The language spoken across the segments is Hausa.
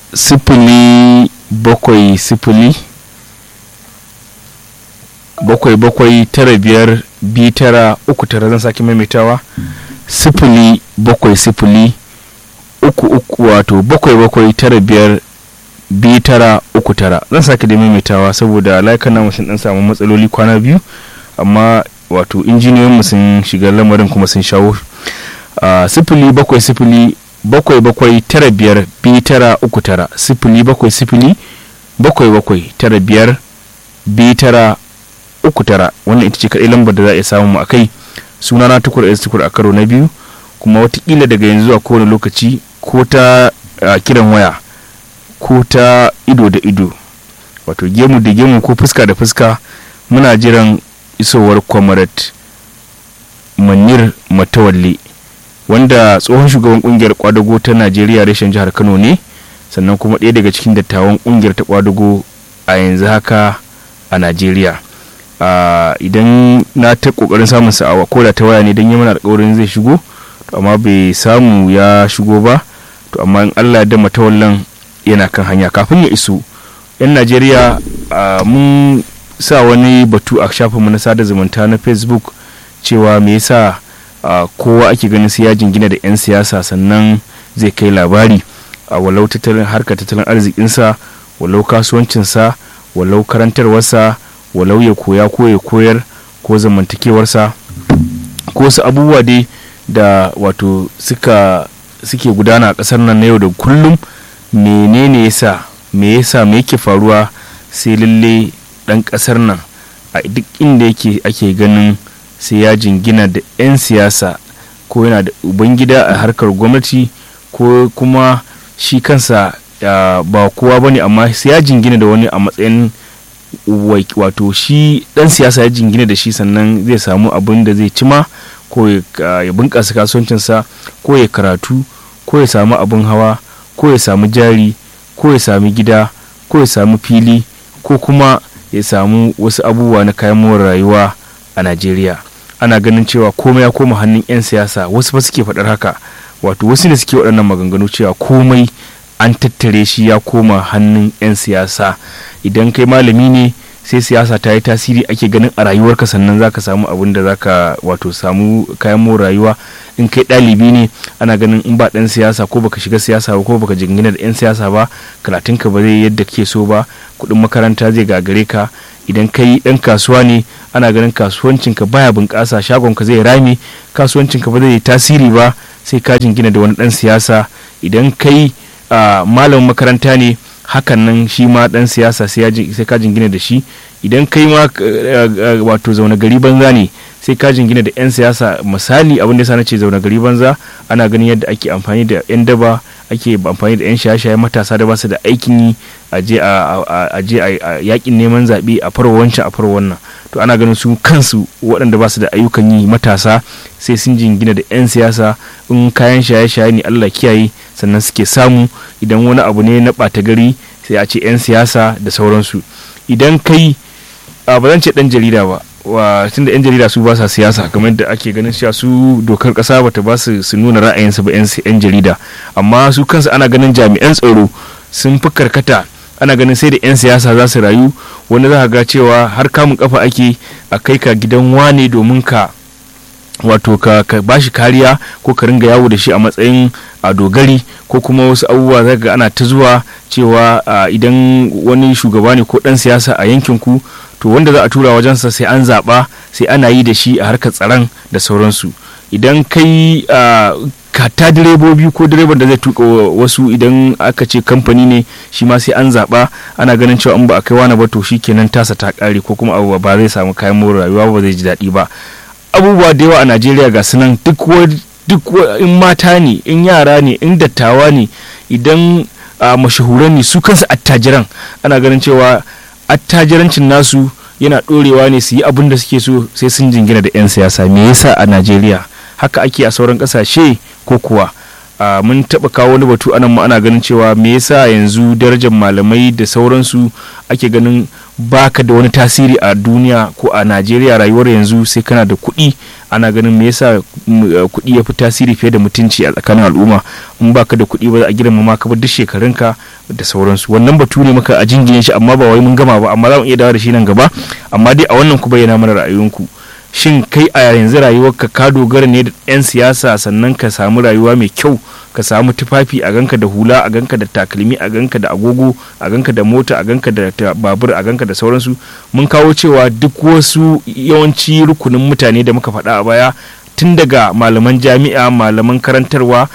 sifili bakwai sifili bakwai bakwai tara biyar biyu tara uku tara zan sake maimaitawa sifili bakwai sifili uku uku wato bakwai bakwai tara biyar biyu tara uku tara zan sake da maimaitawa saboda layukan namu sun dan samu matsaloli kwana biyu amma wato injiniyoyinmu sun shiga lamarin kuma sun shawo sifili bakwai sifili bakwai bakwai tara biyar biyu tara uku tara sifili bakwai sifili bakwai bakwai tara biyar biyu tara uku tara wannan ita ce kaɗai lambar da za a iya samun mu a kai sunana tukur s tukur a karo na biyu kuma watakila daga yanzu a kowane lokaci ko ta kiran waya ko ta ido da ido wato gemu da gemu ko fuska da fuska muna jiran isowar kwamarat manir matawalle wanda tsohon shugaban kungiyar kwadago ta najeriya reshen jihar kano ne sannan kuma ɗaya daga cikin dattawan kungiyar ta kwadago a yanzu haka a najeriya idan na ta kokarin samun sa'awa ko da ta waya ne don yi mana alkawarin zai shigo to amma bai samu ya shigo ba to amma in allah da matawallan yana kan hanya kafin ya iso yan najeriya mun sa wani batu a shafinmu na sada zumunta na facebook cewa me yasa kowa ake ganin sai ya jingina da 'yan siyasa sannan zai kai labari a walau tattalin harkar tattalin arzikinsa walau kasuwancinsa walau karantarwarsa walau ya koya ko ya koyar ko zamantakewarsa ko su abubuwa dai da wato suka suke gudana a ƙasar nan na yau da kullum menene yasa me yasa me yake faruwa sai lalle ɗan ƙasar nan a duk inda yake ake ganin sai ya jingina da 'yan siyasa ko yana da ubangida a harkar gwamnati ko kuma shi kansa ba kowa ba ne amma sai ya jingina da wani a matsayin wato shi dan siyasa ya jingina da shi sannan zai samu abin da zai cima ko ya bunƙasa kasuwancinsa ko ya karatu ko ya samu abin hawa ko ya samu jari ko ya sami gida ko ya samu fili ko kuma ya samu wasu abubuwa na kayan more rayuwa a najeriya ana ganin cewa komai ya koma hannun 'yan siyasa wasu ba suke faɗar haka wato wasu ne suke waɗannan maganganu cewa komai an tattare shi ya koma hannun 'yan siyasa idan kai malami ne sai siyasa ta yi tasiri ake ganin a rayuwarka sannan za ka samu abin da za ka wato samu kayan more rayuwa in kai ɗalibi ne ana ganin in ba ɗan siyasa ko baka shiga siyasa ba ko baka jingina da 'yan siyasa ba karatunka ba zai yadda ke so ba kuɗin makaranta zai gagare ka idan kai ɗan kasuwa ne ana ganin kasuwancinka baya bunƙasa shagonka zai rame kasuwancinka ba zai yi tasiri ba sai ka jingina da wani ɗan siyasa idan kai malamin makaranta ne hakan nan shi ma dan siyasa sai ka jingina da shi idan kai ma wato zaune gari banza ne sai ka jingina da 'yan siyasa misali abin da sana ce zaune gari banza ana ganin yadda ake amfani da 'yan daba ake amfani da 'yan shaye-shaye matasa da basu da aikin yi a je a yakin neman zaɓe a farwa wancan a farwa wannan to ana ganin su kansu waɗanda basu da ayyukan yi matasa sai sun jingina da 'yan siyasa in kayan shaye-shaye ne allah kiyaye sannan suke samu idan wani abu ne na ɓata gari sai a ce 'yan siyasa da sauransu idan kai ba zan ce ɗan jarida ba wa tun da 'yan jarida su ba sa siyasa kamar da ake ganin cewa su dokar kasa bata ba su su nuna ra'ayinsu ba 'yan jarida amma su kansu ana ganin jami'an tsaro sun fi karkata ana ganin sai da 'yan siyasa za su rayu wani za ga cewa har kamun kafa ake a kai ka gidan wane domin ka wato ka, ka bashi kariya ko ka ringa yawo da shi a matsayin a dogari ko kuma wasu abubuwa za ga ana ta zuwa cewa idan wani shugaba ne ko dan siyasa a yankin ku to wanda za a tura wajensa sai an zaɓa sai ana yi da shi a harkar tsaron da sauransu idan kai kata direbobi ko direban da zai tuka wasu idan aka ce kamfani ne shi ma sai an zaɓa ana ganin cewa in ba a kai wani ba to shi kenan tasa ta ƙare ko kuma abu ba zai samu kayan more rayuwa ba zai ji daɗi ba abubuwa da yawa a najeriya ga sunan duk duk in mata ne in yara ne in dattawa ne idan mashahuran ne su kansu attajiran ana ganin cewa attajirancin nasu yana ɗorewa ne su yi abin da suke so sai sun jingina da 'yan siyasa me yasa a najeriya haka ake a sauran ƙasashe ko kuwa mun taɓa kawo wani batu anan ma ana ganin cewa me yasa yanzu darajar malamai da sauransu ake ganin baka da wani tasiri a duniya ko a najeriya rayuwar yanzu sai kana da kuɗi ana ganin me yasa kuɗi ya fi tasiri fiye da mutunci a tsakanin al'umma in baka da kuɗi ba za a girmama ka ba duk shekarunka da sauransu wannan batu ne muka a jingine shi amma ba wai mun gama ba amma za mu iya dawo da shi nan gaba amma dai a wannan ku bayyana mana ra'ayoyinku shin kai a yanzu rayuwarka ka dogara ne da 'yan siyasa sannan ka samu rayuwa mai kyau ka samu tufafi a ganka da hula a ganka da takalmi a ganka da agogo a ganka da mota a ganka da babur a ganka da sauransu mun kawo cewa duk wasu yawanci rukunin mutane da muka faɗa a baya tun daga malaman jami'a malaman karantarwa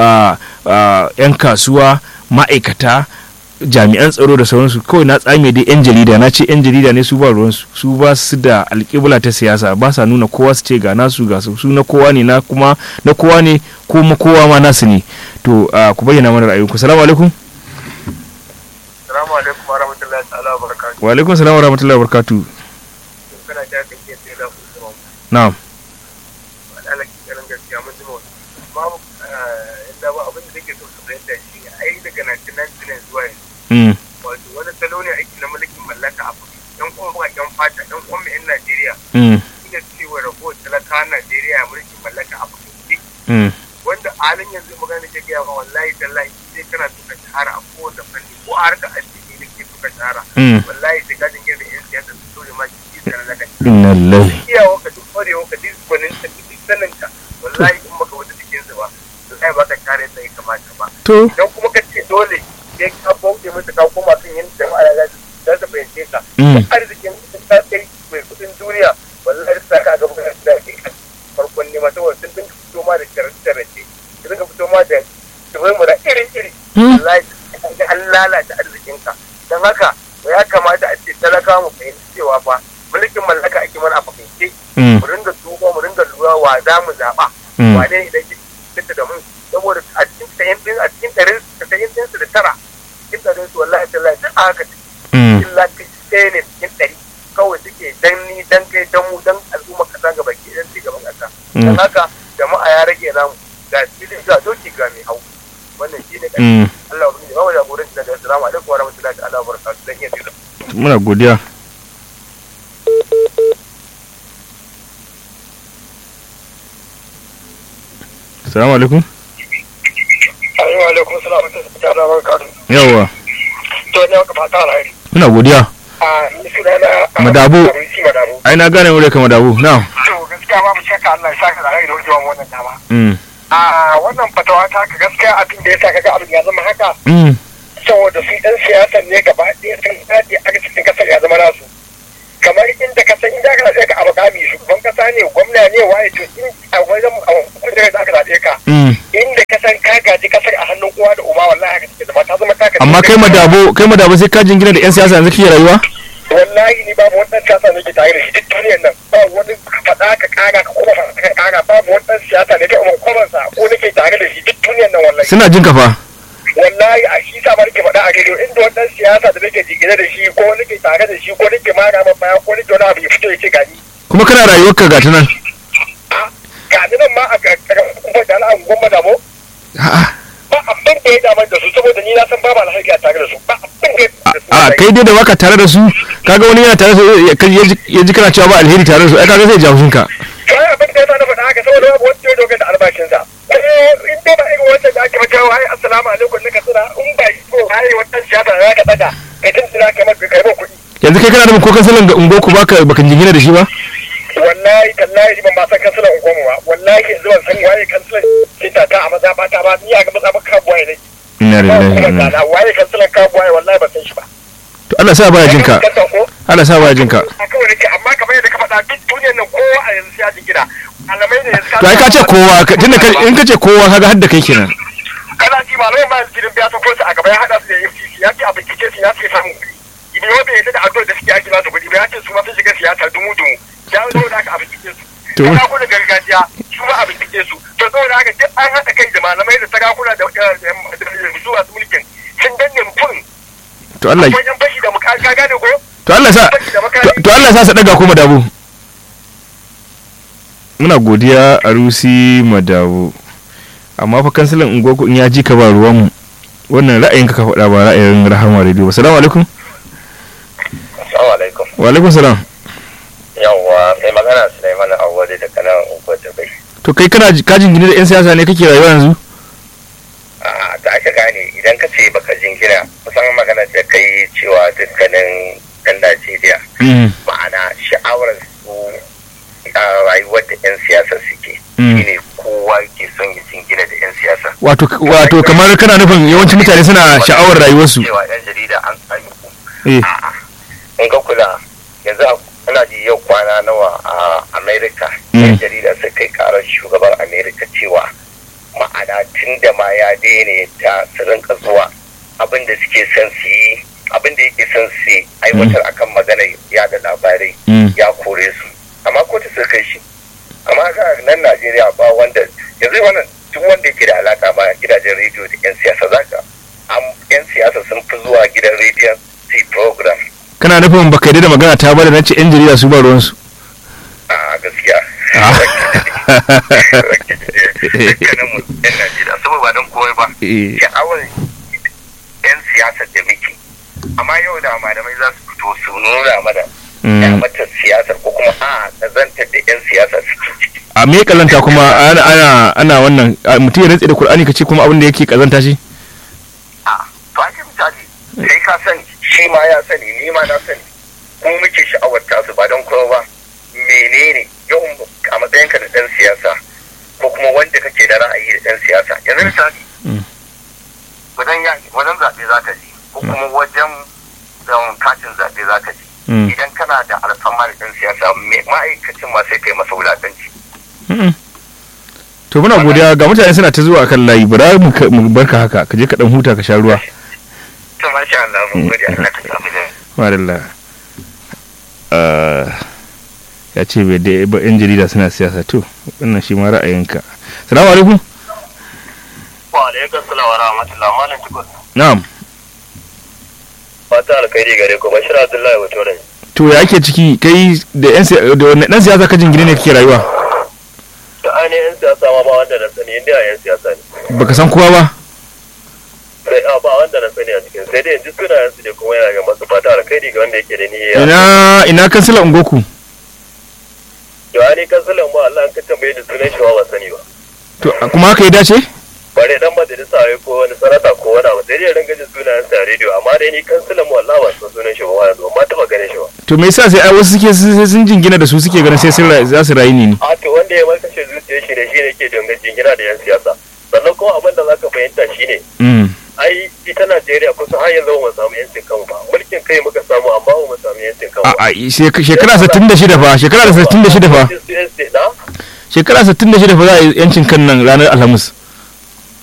'yan kasuwa ma'aikata jami'an tsaro da sauransu kawai na tsame dai yan jarida na ce yan jarida ne su ba ruwansu su ba su da alƙibla ta siyasa ba sa nuna kowa su ce ga nasu ga su na kowa ne na kuma na kowa ne kuma kowa ma nasu ne to ku bayyana mana ra'ayinku salamu alaikum salamu alaikum wa rahmatullahi ta'ala wa barakatuh wa alaikum salam wa rahmatullahi wa barakatuh kana ta kake sai da kuma na'am wala ki karan gaskiya mun jima babu inda ba abin da take so su fahimta shi ne ai daga 1999 zuwa yanzu mm wato wani salo ne ake na mulkin mallaka a kuɗi yan kuma ba yan fata yan kuma yan Najeriya mm ina cewa ragowar talakawan Najeriya mulkin mallaka a kuɗi mm wanda halin yanzu magana ke gaya ma wallahi tallahi sai kana so ka shahara a kowane fanni ko a harkar addini ne ke so ka shahara mm wallahi sai ka dinga da yan siyasa su dole ma ki da laka inna lillahi iyawa ka duk kwarewa ka duk gwanin ka duk sanin ka wallahi in baka wata cikin su ba wallahi ba ka kare sai kamata ba to idan kuma ka ce dole sai ka bauke musu ka koma kan yin jama'a ya za su fahimce ka mm arzikin ka kai mai kudin duniya wallahi sa ka ga bukan da ke farkon nema saboda sun dinga fito ma da sharace sun dinga fito ma da tsibirin da iri iri mm wallahi an lalata arzikin ka don haka ya kamata a ce talaka mu fahimci cewa fa mulkin mallaka ake mana a fahimce mm mu ringa duba mu ringa lura wa za mu zaɓa mm wane idan ke fita da mu saboda a cikin sayan din a cikin ɗarin sayan din su da tara cikin ɗarin su wallahi tallahi duk a haka mm illa kai ɗaya ne cikin ɗari kawai suke dan ni dan kai dan mu dan al'umma kasa ga baki dan ci gaban kasa Mm. dan haka jama'a ya rage namu ga filin ga doki ga mai hau wannan shi ne mm Allah ubangiji ba mu jagoranci daga assalamu alaikum wa rahmatullahi ta'ala wa barakatuh dan iya tsira muna godiya salamu alaikum Assalamu alaikum salamu ta'ala wa barakatuh yawwa to ne ka fata alheri muna godiya a ni sunana Madabu. Madabu ai na gane wurin kama dabu na to gaskiya babu shakka Allah ya saka da rai da wajen wannan dama mm a wannan fatawa ta ka gaskiya abin da ya sa kaga abin ya zama haka mm saboda su ɗan siyasan ne gaba ɗaya sun daɗe a cikin kasar ya zama nasu kamar inda ka san inda ka zaɓe ka a makami shugaban kasa ne gwamna ne waye to in a wajen a kujerar da aka zaɓe ka mm inda ka san ka gaji kasar a hannun uwa da uba wallahi haka take zama ta zama taka amma kai madabo kai madabo sai ka jingina da yan siyasa yanzu kike rayuwa wallahi ni babu wani ɗan siyasa ne ke tare da shi duk duniyar nan ba wani faɗa ka ƙara ka kuma faɗa ka ƙara babu wani ɗan siyasa ne ta umar kwamansa ko nake tare da shi duk duniyar nan wallahi suna jin kafa wallahi a shi sa nake faɗa a rediyo inda wannan siyasa da nake jingine da shi ko nake tare da shi ko nake mara ma baya ko nake wani abu ya fito ya ce gani kuma kana rayuwarka ga ta nan gani nan ma a ƙarƙarar kuma da al'an gwamma damo a'a ba abin da ya damar da su saboda ni na san babu alhaji a tare da su ba abin da ya da su a kai dai da baka tare da su kaga wani yana tare da su ya- ya ji- ya ji kana cewa ba alheri tare da su ai kaga zai jawo shinka kai abin da ya sa na faɗa haka saboda babu wanda ya dogara da albashinsa ko in dai ba irin wancan da ake mata wai assalamu alaikum na kasira in ba yi ko ai wannan siyasa da ka daga kai tun tuna kai maka kai ba kuɗi yanzu kai kana da ko kansalan ga ungo ku baka baka jingina da shi ba wallahi tallahi ban ba san kansulan unguwarmu ba wallahi yanzu ban san waye kansulan ke tata a maza bata ba ni a ga maza baka buwaye ne inna ba lillahi wa kuma inna tsada waye kansulan ka buwaye wallahi ban san shi ba to Allah sa baya jinka Kanta ko Allah sa baya jinka a kawai nake amma kamar yadda ka faɗa duk duniyar nan kowa a yanzu ya ji gida malamai ne yanzu to ai ka ce kowa ka- tunda ka- in ka ce kowa kaga har da kai kenan kana ji malamai ma yanzu biya ta kosu a gaba ya haɗa su da FCC ya ce a bincike su ya ce samun kuɗi ibi wanda ya da addu'ar da suke ake ba su kuɗi ba ya ce su ma sun shiga siyasa dumu dumu ya zo da aka a bincike su To- sarakuna gargajiya su ma a bincike su to saboda haka duk an haɗa kai da malamai da sarakuna da da- da su masu mulkin sun danne mutum to Allah akwai yan fashi da muka ka gane ko to Allah sa to- to Allah sa sa daga kuma dabu muna godiya a rusi madabu amma fa kansalan ungoku in ya ji ka ba ruwan mu wannan ra'ayinka ka faɗa ba ra'ayin rahama radio assalamu alaikum Assalamu alaikum. wa alaikum salam Yawwa mai magana Sulaiman Awwali da kanan Ugwa Dubai. to kai kana kajin gini da yan siyasa ne kake rayuwa yanzu A da aka gane idan ka ce baka jingina kusan magana da kai cewa dukkanin ɗan Najeriya Mm, ma'ana sha'awar su a rayuwar da 'yan siyasa suke. Mm. Shine kowa ke son ya jingina da 'yan siyasa. wato wato kamar kana nufin yawancin mutane suna sha'awar rayuwarsu Cewa 'yan jarida an tsami ku. eh A'a. In ka kula yanzu ana ji yau kwana nawa a Amerika. Mm. 'Yan jarida sai kai karar shugaban Amerika cewa ma'ana tun da ma ya daina ta su rinka zuwa abin da suke son su yi abin da yake son su yi aiwatar akan maganar yada labarai Mm. ya kore su amma kotu suka kai shi amma ga nan Najeriya ba wanda yanzu wannan duk wanda yake da alaka ma gidajen rediyo da 'yan siyasa zaka am 'yan siyasa sun fi zuwa gidan rediyon su yi program kana nufin baka yarda da magana ta bada nace yan jarida su ba ruwansu a gaskiya Ah. dukkanin mu 'yan Najeriya saboda ba don komai ba Eh. sha'awar 'yan siyasar da muke amma yau da malamai za su fito su nuna mana Mm. kyamatar siyasar ko kuma a kazantar da 'yan siyasa suke ciki a me kalanta kuma ana ana ana wannan a, mutum ya rantse da Qur'ani kace kuma abin da yake kazanta shi a to ake misali kai ka sani shi ma ya sani ni ma na sani kuma muke sha'awar tasu ba don kuma ba menene yawan a matsayin ka da ɗan siyasa ko kuma wanda kake da ra'ayi da ɗan siyasa yanzu misali Mm. wajen ya wajen zaɓe za ka je ko kuma wajen um, katin zaɓe za ka je Mm. idan kana da alfama da ɗan siyasa me- ma'aikacin ma sai kai masa wulaƙanci Mm-mm. to muna godiya ga mutane suna ta zuwa akan layi bara mu ka- mu barka haka ka je ka dan huta ka sha ruwa to masha Allah mun gode Allah ka samu da madalla Ah, ya ce bai da ba yan jarida suna siyasa to wannan shi ma ra'ayinka salamu alaikum wa alaikum salam wa rahmatullah malam tukur na'am fata alkhairi gare ku bashir abdullahi wato rai to ya ake ciki kai da yan siya- da wannan dan siyasa ka jingine ne kake rayuwa da ainihin siyasa ma ba wanda na sani inda yan siyasa ne baka san kowa ba sai a ba wanda na sani a cikin sai dai yanzu sunayen su ne kuma yana ga masu fata alkhairi ga wanda yake da niyya ina ina kansila ungoku to ani kansulan ma Allah an ka tambaye da sunan shi ma ba sani ba to kuma haka ya dace bare dan majalisa wai ko wani sanata ko wani abu sai dai ringa jin sunayen sa a rediyo amma dai ni kansulan mu Allah ba san sunan shi ba ma yanzu amma taba ganin shi ba to me yasa sai ai wasu suke sai sun jingina da su suke ganin sai sun ra- za su rayu ne ni a to wanda ya markashe zuciyar shi ne shi ne ke dangan jingina da yan siyasa sannan kuma abin da zaka fahimta shine mm ai ita Najeriya kusan har yanzu ba mu samu yancin kanmu ba mulkin kai muka samu amma ba mu samu yancin kanmu a a shek- shekara 66 fa shekara 66 fa na shekara 66 fa za a yi yancin kan nan ranar alhamis